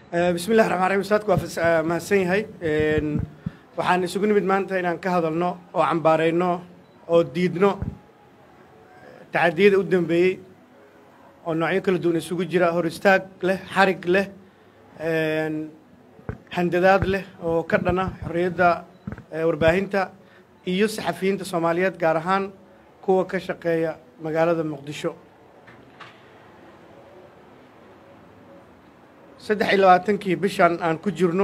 bismi llahi raxmaan raxiim ustaadku waa mahadsan yahay waxaan isugu nimid maanta inaan ka hadalno oo cambaarayno oo diidno tacadiyada u dambeeyey oo noocyo kala duwan isugu jira hor istaag leh xarig leh handadaad leh oo ka dhana xorriyadda warbaahinta iyo saxafiyiinta soomaaliyeed gaar ahaan kuwa ka shaqeeya magaalada muqdisho saddex iyo labaatankii bishan aan ku jirno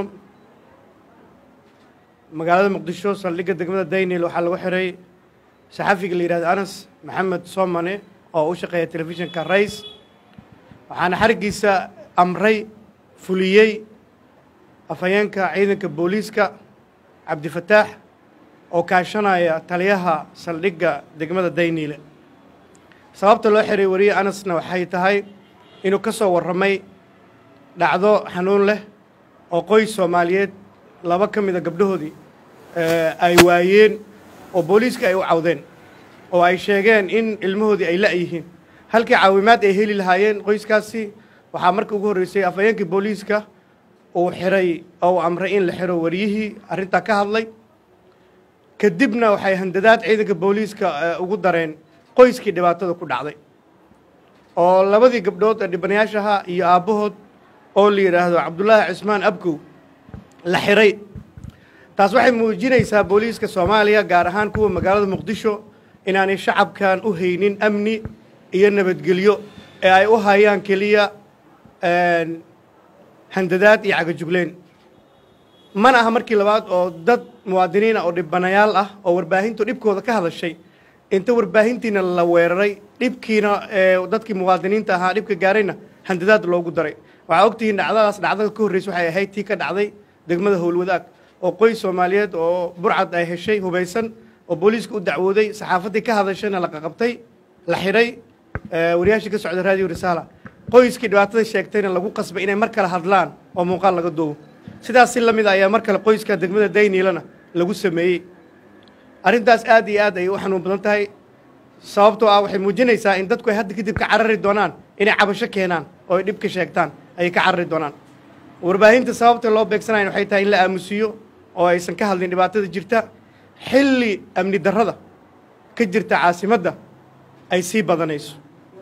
magaalada muqdisho saldhigga degmada daynil waxaa lagu xiray saxafiga la yidhahdo anas maxamed soomane oo u shaqeeya telefishinka rays waxaana xariggiisa amray fuliyey afhayeenka ciidanka booliiska cabdifataax oo kaashanaya taliyaha saldhigga degmada dayniile sababta loo xiray wariye anasna waxay tahay inuu ka soo warramay dhacdo xanuun leh oo qoys soomaaliyeed laba ka mida gabdhahoodii ay waayeen oo booliiska ay u cawdeen oo ay sheegeen in ilmahoodii ay la-yihiin halkii caawimaad ay heli lahaayeen qoyskaasi waxaa marka ugu horreysay afhayeenkii booliiska uu xiray oo uu amray in la xiro wariyihii arrintaa ka hadlay kadibna waxay handadaad ciidanka booliiska ugu dareen qoyskii dhibaatada ku dhacday oo labadii gabdhood ee dhibanayaashaha iyo aabbahood oo la yidhaahdo cabdullaahi cismaan abkow la xiray taas waxay muujinaysaa booliiska soomaaliya gaar ahaan kuwa magaalada muqdisho inaanay shacabkan u haynin amni iyo nabadgelyo ee ay u hayaan keliya handadaad iyo cagajugleen mana aha markii labaad oo dad muwaadiniina oo dhibanayaal ah oo warbaahintu dhibkooda ka hadashay inta warbaahintiina la weeraray dhibkiina dadkii muwaadiniinta ahaa dhibka gaarayna handadaad loogu daray waxaa ogtihiin dhacdadaas dhacdada ka horreysa waxay ahayd tii ka dhacday degmada howlwadaag oo qoys soomaaliyeed oo burcad ay heshay hubaysan oo booliiska u dacwooday saxaafaddii ka hadashayna la qaqabtay la xidhay wariyaashii ka socda raadiyo risaala qoyskii dhibaatada sheegtayna lagu qasbay inay mar kale hadlaan oo muuqaal laga duubo sidaas si la mid a ayaa mar kale qoyska degmada dayniilana lagu sameeyey arrintaas aad iyo aad ayay u xanuun badan tahay sababtoo ah waxay muujinaysaa in dadku ay hadda kadib ka carari doonaan inay cabasho keenaan oo ay dhib ka sheegtaan ayay ka carari doonaan warbaahinta sababta loo beegsanayan waxay tahay in la aamusiiyo oo aysan ka hadlin dhibaatada jirta xilli amni darrada ka jirta caasimadda ay sii badanayso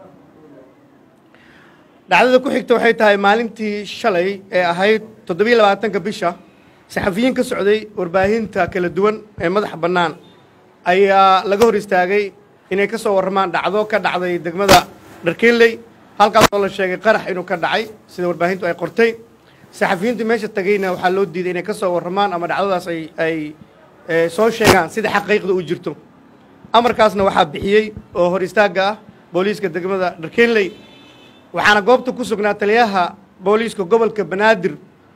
dhacdada ku xigta waxay tahay maalintii shalay ee ahayd toddobiyo labaatanka bisha saxafiyiin ka socday warbaahinta kala duwan ee madaxa bannaan ayaa laga hor istaagay inay ka soo warramaan dhacdo ka dhacday degmada dharkenley halkaas oo la sheegay qarax inuu ka dhacay sida warbaahintu ay qortay saxafiyiintu meesha tagayna waxaa loo diiday inay ka soo warramaan ama dhacdadaas ay ay soo sheegaan sida xaqiiqda u jirto amarkaasna waxaa bixiyey oo hor istaagga ah booliiska degmada dharkenley waxaana goobta ku sugnaa taliyaha booliiska gobolka banaadir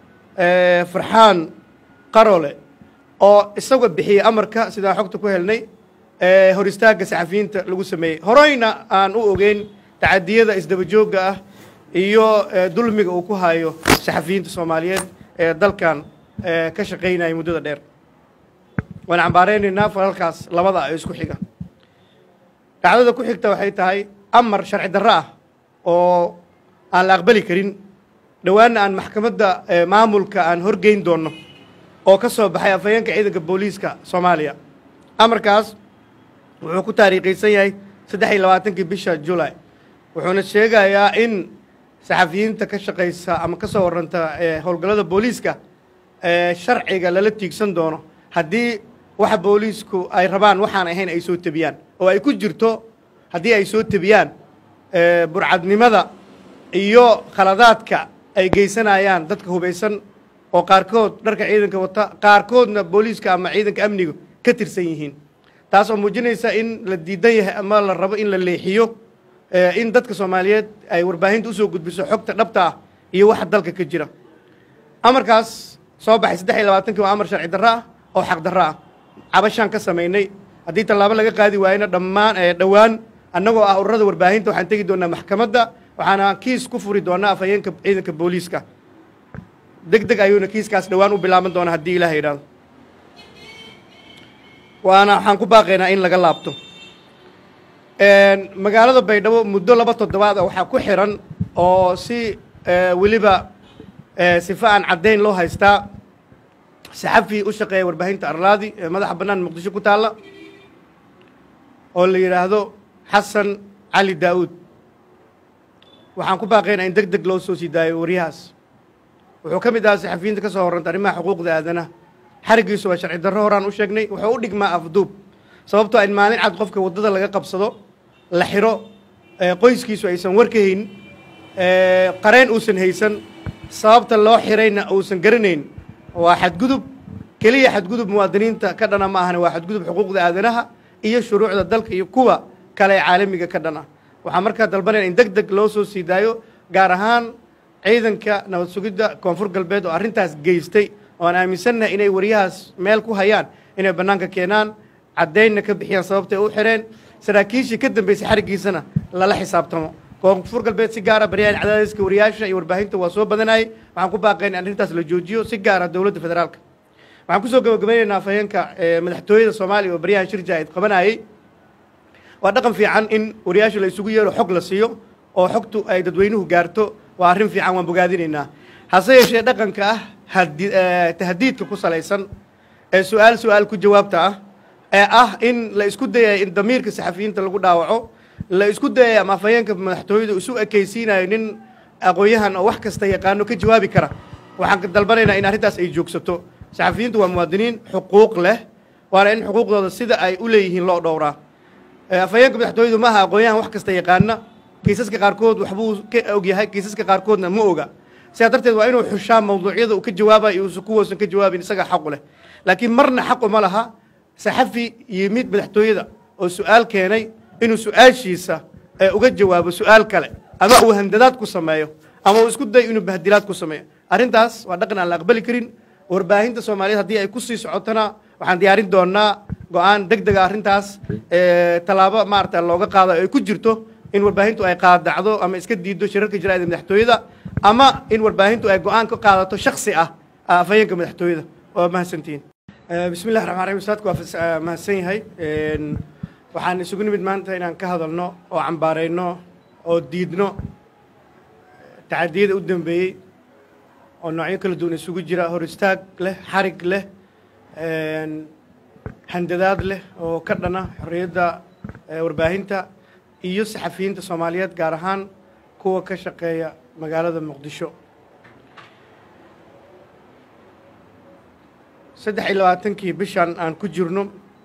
farxaan qarole oo isagoo bixiyey amarka sidaan xogta ku helnay hor istaagga saxafiyiinta lagu sameeyey horeyna aan u ogeyn tacadiyada isdaba joogga ah iyo dulmiga uu ku hayo saxafiyiinta soomaaliyeed ee dalkan ka shaqaynaya muddada dheer waan cambaareynayna falalkaas labada ah isku xiga dhacdada ku xigta waxay tahay amar sharci darro ah oo aan la aqbali karin dhowaanna aan maxkamadda maamulka aan horgeyn doonno oo ka soo baxay afhayeenka ciidanka booliiska soomaaliya amarkaas wuxuu ku taariikhaysan yahay saddex iyo labaatankii bisha julay wuxuuna sheegayaa in saxafiyiinta ka shaqaysa ama ka soo warranta howlgallada booliiska sharciga lala tiigsan doono haddii waxa booliisku ay rabaan waxaan ahayn ay soo tebiyaan oo ay ku jirto haddii ay soo tebiyaan burcadnimada iyo khaladaadka ay geysanayaan dadka hubaysan oo qaarkood dharka ciidanka wata qaarkoodna booliiska ama ciidanka amniga ka tirsan yihiin taas oo muujinaysa in la diidan yahay ama la rabo in la leexiyo in dadka soomaaliyeed ay warbaahinta usoo gudbiso xogta dhabta ah iyo waxa dalka ka jira amarkaas soo baxay saddex iyo labaatankii waa amar sharci darro ah oo xaq darro ah cabashaan ka samaynay haddii tallaabo laga qaadi waayena dhammaan dhowaan annagoo ah ururada warbaahinta waxaan tegi doonaa maxkamadda waxaana kiis ku furi doonaa afhayeenka ciidanka booliiska deg deg ayuuna kiiskaas dhowaan u bilaaban doonaa haddii ilaah yidhaahdo waana waxaan ku baaqaynaa in laga laabto magaalada baydhabo muddo laba toddobaad waxaa ku xiran oo si weliba sifa aan caddayn loo haystaa saxafi u shaqeeya warbaahinta arlaadi ee madaxa bannaan muqdisho ku taalla oo la yidhaahdo xasan cali daa'uud waxaan ku baaqaynaa in deg deg loo soo sii daayo waryahaas wuxuu ka mid ahaa saxafiyiinta ka soo horranta arrimaha xuquuqda aadanaha xarigiisu waa sharci darro horaan u sheegnay wuxuu u dhigmaa afduub sababtoo in maalin cad qofka waddada laga qabsado la xiro qoyskiisu aysan war ka haynin qareen uusan haysan sababta loo xirayna uusan garanayn waa xadgudub keliya xadgudub muwaadiniinta ka dhana ma ahane waa xadgudub xuquuqda aadanaha iyo shuruucda dalka iyo kuwa kale ee caalamiga ka dhan ah waxaa markaa dalbanaya in deg deg loo soo sii daayo gaar ahaan ciidanka nabad sugidda koonfur galbeed oo arrintaas geystay oo aan aaminsannahay inay waryahaas meel ku hayaan inay bannaanka keenaan caddaynna ka bixiyaan sababtay u xireen saraakiishii ka dambeysay xariggiisana lala xisaabtamo koonfur galbeed si gaara baryahan cadaadiska wariyaasha iyo warbaahinta waa soo badanayay waxaan ku baaqayn in arrintaas la joojiyo si gaara dowladda federaalka waxaan kusoo gabagabaynaynaa afhayeenka madaxtooyada soomaaliya oo baryahan shir jaa'id qabanayay waa dhaqan fiican in wariyaasha la isugu yeelo xog la siiyo oo xogtu ay dadweynuhu gaarto waa arrin fiican waan bogaadinaynaa hase yeeshee dhaqanka ah tahdiidka ku salaysan ee su-aal su-aal ku jawaabta ah ee ah in la isku dayay in damiirka saxafiyiinta lagu dhaawaco la isku dayay ama afhayeenka madaxtooyadu isu ekaysiinayo nin aqoon-yahan oo wax kasta yaqaano ka jawaabi kara waxaan dalbanaynaa in arrintaas ay joogsato saxafiyiintu waa muwaadiniin xuquuq leh waana in xuquuqdooda sida ay u leeyihiin loo dhowraa afhayeenka madaxtooyadu maaha aqoon-yahan wax kasta yaqaana kiisaska qaarkood waxbuu ka ogyahay kiisaska qaarkoodna ma oga sidaa darteed waa inuu xushaa mawduucyada uu ka jawaabayo uusan kuwoosan ka jawaabin isaga xaqu leh laakiin marna xaq uma laha saxafi yimid madaxtooyada oo su-aal keenay inuu su-aashiisa uga jawaabo su-aal kale ama uu handadaad ku sameeyo ama uu isku dayo inuu bahdilaad ku sameeyo arrintaas waa dhaqan aan la aqbali karin warbaahinta soomaaliyeed haddii ay kusii socotona waxaan diyaarin doonaa go-aan deg dega arrintaas tallaabo maarata looga qaado ay ku jirto in warbaahintu ay qaadacdo ama iska diiddo shirarka jaraa'ida madaxtooyada ama in warbaahintu ay go-aan ka qaadato shaksi ah afhayeenka madaxtooyada waa mahadsantihiin bismi llahi raxmaan raxim ustaadku waa mahadsan yahay waxaan isugu nimid maanta inaan ka hadalno oo cambaarayno oo diidno tacadiyada u dambeeyey oo noocyo kala duwan isugu jira hor istaag leh xarig leh handadaad leh oo ka dhana xorriyadda warbaahinta iyo saxafiyiinta soomaaliyeed gaar ahaan kuwa ka shaqeeya magaalada muqdisho saddex iyo labaatankii bishan aan ku jirno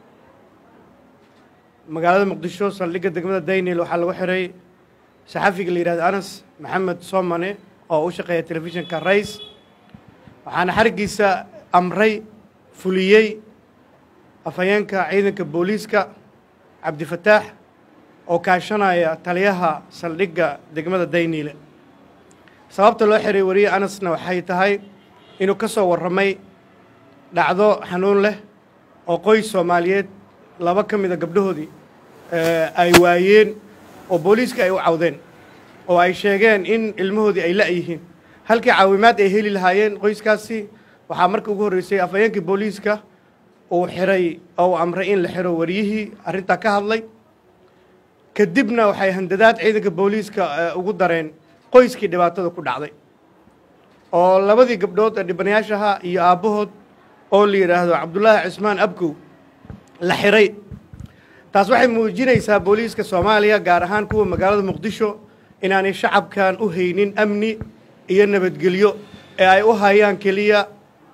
magaalada muqdisho saldhigga degmada daynil waxaa lagu xiray saxafiga la yidhahdo anas maxamed soomane oo u shaqeeya telefishinka rays waxaana xariggiisa amray fuliyey afhayeenka ciidanka booliiska cabdifataax oo kaashanaya taliyaha saldhigga degmada dayniile sababta loo xiray wariye anasna waxay tahay inuu ka soo warramay dhacdo xanuun leh oo qoys soomaaliyeed laba ka mida gabdhahoodii ay waayeen oo booliiska ay u cawdeen oo ay sheegeen in ilmahoodii ay la-yihiin halkii caawimaad ay heli lahaayeen qoyskaasi waxaa marka ugu horreysay afhayeenkii booliiska uu xiray oo uu amray in la xiro wariyihii arrintaa ka hadlay kadibna waxay handadaad ciidanka booliiska ugu dareen qoyskii dhibaatada ku dhacday oo labadii gabdhood ee dhibanayaashaha iyo aabbahood oo la yidhaahdo cabdullaahi cismaan abkow la xiray taas waxay muujinaysaa booliiska soomaaliya gaar ahaan kuwa magaalada muqdisho inaanay shacabkan u haynin amni iyo nabadgelyo ee ay u hayaan keliya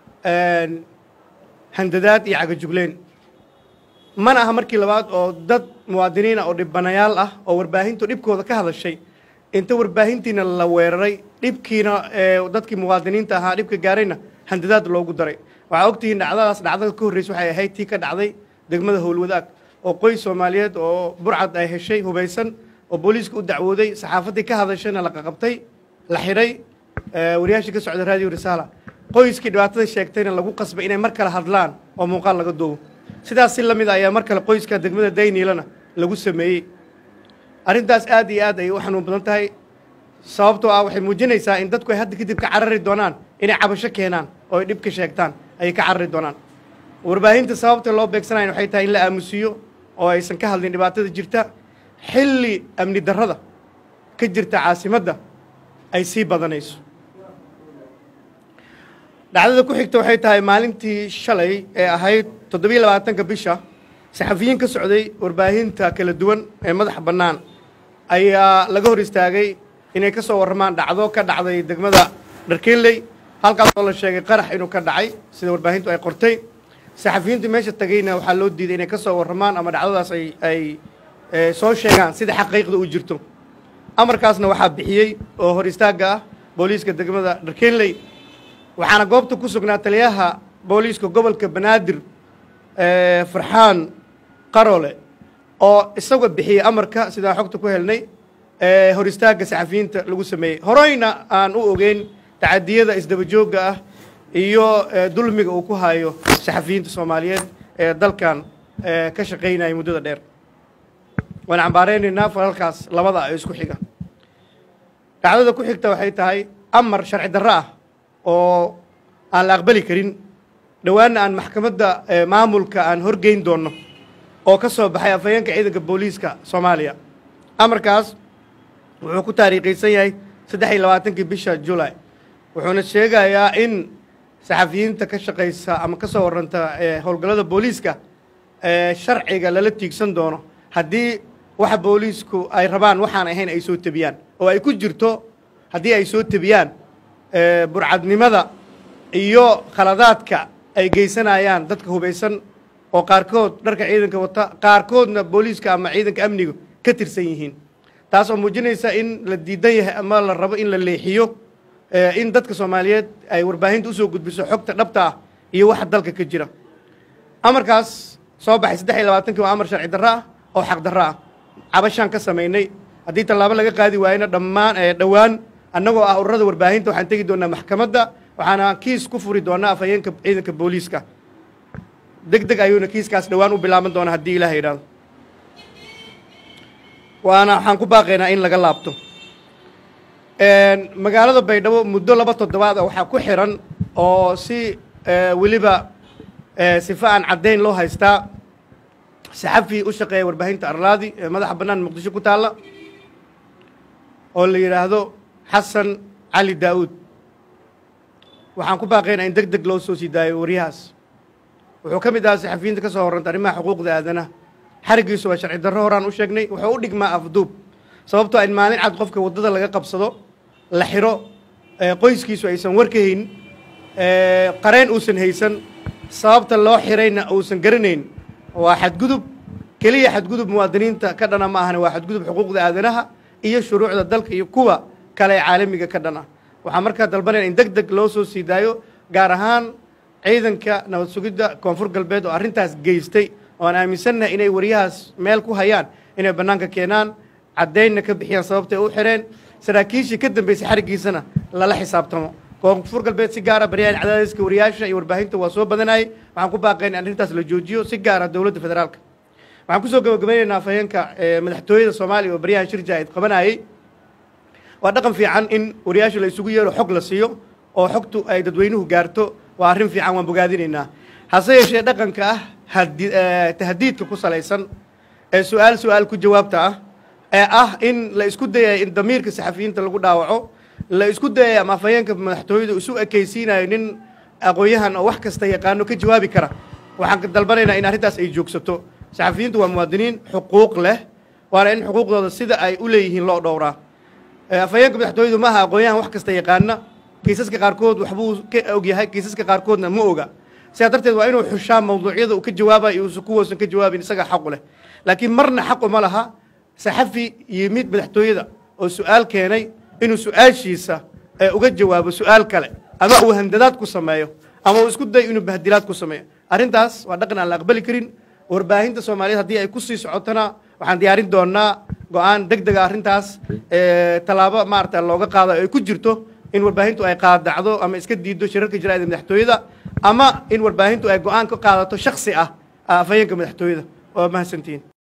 handadaad iyo cagajugleyn mana aha markii labaad oo dad muwaadiniina oo dhibanayaal ah oo warbaahintu dhibkooda ka hadashay inta warbaahintiina la weeraray dhibkiina dadkii muwaadiniinta ahaa dhibka gaarayna handadaad loogu daray waxaa ogtihiin dhacdadaas dhacdada ka horreysa waxay ahayd tii ka dhacday degmada howlwadaag oo qoys soomaaliyeed oo burcad ay heshay hubaysan oo booliiska u dacwooday saxaafaddii ka hadashayna la qaqabtay la xidhay wariyaashii ka socda raadiyo risaala qoyskii dhibaatada sheegtayna lagu qasbay inay mar kale hadlaan oo muuqaal laga duubo sidaas si la mid a ayaa mar kale qoyska degmada dayniilana lagu sameeyey arrintaas aad iyo aad ayay u xanuun badan tahay sababtoo ah waxay muujinaysaa in dadku ay hadda kadib ka carari doonaan inay cabasho keenaan oo ay dhib ka sheegtaan ayay ka carari doonaan warbaahinta sababta loo beegsanayan waxay tahay in la aamusiiyo oo aysan ka hadlin dhibaatada jirta xilli amni darrada ka jirta caasimadda ay sii badanayso dhacdada ku xigta waxay tahay maalintii shalay ee ahayd toddobiyo labaatanka bisha saxafiyiin ka socday warbaahinta kala duwan ee madaxa bannaan ayaa laga hor istaagay inay ka soo warramaan dhacdo ka dhacday degmada dharkeeley halkaasoo la sheegay qarax inuu ka dhacay sida warbaahintu ay qortay saxafiyiintu meesha tagayna waxaa loo diiday inay ka soo warramaan ama dhacdadaas ay ay soo sheegaan sida xaqiiqda u jirto amarkaasna waxaa bixiyey oo hor istaagga ah booliiska degmada dharkeeley waxaana goobta ku sugnaa taliyaha booliiska gobolka banaadir farxaan qarole oo isaga bixiyey amarka sidaan xogta ku helnay hor istaagga saxafiyiinta lagu sameeyey horeyna aan u ogeyn tacadiyada isdaba joogga ah iyo dulmiga uu ku hayo saxafiyiinta soomaaliyeed ee dalkan ka shaqaynaya muddada dheer waan cambaareynayna falalkaas labada ee isku xiga dhacdada ku xigta waxay tahay amar sharci darro ah oo aan la aqbali karin dhowaanna aan maxkamadda maamulka aan horgeyn doonno oo ka soo baxay afhayeenka ciidanka booliiska soomaaliya amarkaas wuxuu ku taariikhaysan yahay saddex iyo labaatankii bisha julay wuxuuna sheegayaa in saxafiyiinta ka shaqaysa ama ka soo warranta howlgallada booliiska sharciga lala tiigsan doono haddii waxa booliisku ay rabaan waxaan ahayn ay soo tebiyaan oo ay ku jirto haddii ay soo tebiyaan burcadnimada iyo khaladaadka ay geysanayaan dadka hubaysan oo qaarkood dharka ciidanka wata qaarkoodna booliiska ama ciidanka amniga ka tirsan yihiin taas oo muujinaysa in la diidan yahay ama la rabo in la leexiyo in dadka soomaaliyeed ay warbaahinta usoo gudbiso xogta dhabta ah iyo waxa dalka ka jira amarkaas soo baxay saddex iyo labaatankii waa amar sharci darro ah oo xaq darro ah cabashaan ka samaynay haddii tallaabo laga qaadi waayena dhammaan dhowaan annagoo ah ururada warbaahinta waxaan tegi doonaa maxkamadda waxaana kiis ku furi doonaa afhayeenka ciidanka booliiska deg deg ayuuna kiiskaas dhowaan u bilaaban doonaa haddii ilaah yidhaahdo waana waxaan ku baaqaynaa in laga laabto magaalada baydhabo muddo laba toddobaad waxaa ku xiran oo si weliba sifa aan caddayn loo haystaa saxafi u shaqeeya warbaahinta arlaadi ee madaxa bannaan muqdisho ku taalla oo la yidhaahdo xasan cali daa'uud waxaan ku baaqaynaa in deg deg loo soo sii daayo waryahaas wuxuu ka mid ahaa saxafiyiinta ka soo horranta arrimaha xuquuqda aadanaha xarigiisu waa sharci darro horaan u sheegnay wuxuu u dhigmaa afduub sababtoo in maalin cad qofka waddada laga qabsado la xiro qoyskiisu aysan war ka hayn qareen uusan haysan sababta loo xirayna uusan garanayn waa xadgudub keliya xadgudub muwaadiniinta ka dhana ma ahane waa xadgudub xuquuqda aadanaha iyo shuruucda dalka iyo kuwa kale ee caalamiga ka dhan ah waxaa markaa dalbanaya in deg deg loo soo sii daayo gaar ahaan ciidanka nabad sugidda koonfur galbeed oo arrintaas geystay oo aan aaminsannahay inay waryahaas meel ku hayaan inay bannaanka keenaan caddaynna ka bixiyaan sababtay u xireen saraakiishii ka dambeysay xariggiisana lala xisaabtamo koonfur galbeed si gaara baryahan cadaadiska wariyaasha iyo warbaahinta waa soo badanayay waxaan ku baaqayn in arrintaas la joojiyo si gaara dowladda federaalka waxaan kusoo gabagabaynaynaa afhayeenka madaxtooyada soomaaliya oo baryahan shir jaa'id qabanayay waa dhaqan fiican in wariyaasha la isugu yeero xog la siiyo oo xogtu ay dadweynuhu gaarto waa arrin fiican waan bogaadinaynaa hase yeeshee dhaqanka ah tahdiidka ku salaysan ee su-aal su-aal ku jawaabta ah ee ah in la isku dayay in damiirka saxafiyiinta lagu dhaawaco la isku dayay ama afhayeenka madaxtooyadu isu ekaysiinayo nin aqoon-yahan oo wax kasta yaqaano ka jawaabi kara waxaan dalbanaynaa in arrintaas ay joogsato saxafiyiintu waa muwaadiniin xuquuq leh waana in xuquuqdooda sida ay u leeyihiin loo dhowraa afhayeenka madaxtooyadu ma aha aqoon-yahan wax kasta yaqaana kiisaska qaarkood waxbuu ka ogyahay kiisaska qaarkoodna ma oga sidaa darteed waa inuu xushaa mawduucyada uu ka jawaabayo uusan kuwoosan ka jawaabin isaga xaqu leh laakiin marna xaqu ma laha saxafi yimid madaxtooyada oo su-aal keenay inuu su-aashiisa uga jawaabo su-aal kale ama uu handadaad ku sameeyo ama uu isku dayo inuu bahdilaad ku sameeyo arrintaas waa dhaqan aan la aqbali karin warbaahinta soomaaliyeed haddii ay kusii socotona waxaan diyaarin doonaa go-aan deg dega arrintaas tallaabo maarata looga qaado ay ku jirto in warbaahintu ay qaadacdo ama iska diiddo shirarka jiraa'ida madaxtooyada ama in warbaahintu ay go-aan ka qaadato shaksi ah afhayeenka madaxtooyada waa mahadsantihiin